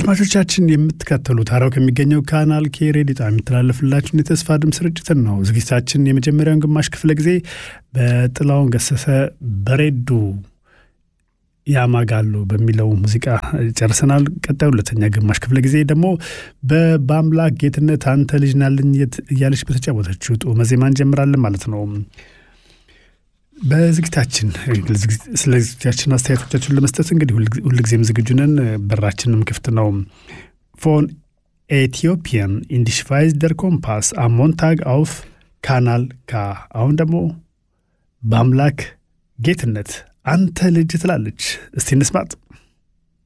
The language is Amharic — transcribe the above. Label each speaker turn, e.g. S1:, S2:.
S1: አድማጮቻችን የምትከተሉት ሐራው ከሚገኘው ካናል ኬ ሬዲዮ ጣቢያ የሚተላለፍላችሁን የተስፋ ድምፅ ስርጭትን ነው። ዝግጅታችን የመጀመሪያውን ግማሽ ክፍለ ጊዜ በጥላውን ገሰሰ በሬዱ ያማጋሉ በሚለው ሙዚቃ ጨርሰናል። ቀጣዩ ሁለተኛ ግማሽ ክፍለ ጊዜ ደግሞ በአምላክ ጌትነት አንተ ልጅ ናልኝ እያለች በተጫወተችው ጡመ ዜማ እንጀምራለን ማለት ነው። በዝግጅታችን ስለ ዝግጅታችን አስተያየቶቻችሁን ለመስጠት እንግዲህ ሁልጊዜም ዝግጁ ነን። በራችንም ክፍት ነው። ፎን ኤቲዮፒያን ኢንዲሽቫይዝ ደር ኮምፓስ አሞንታግ አውፍ ካናል ካ። አሁን ደግሞ በአምላክ ጌትነት አንተ ልጅ ትላለች። እስቲ እንስማጥ።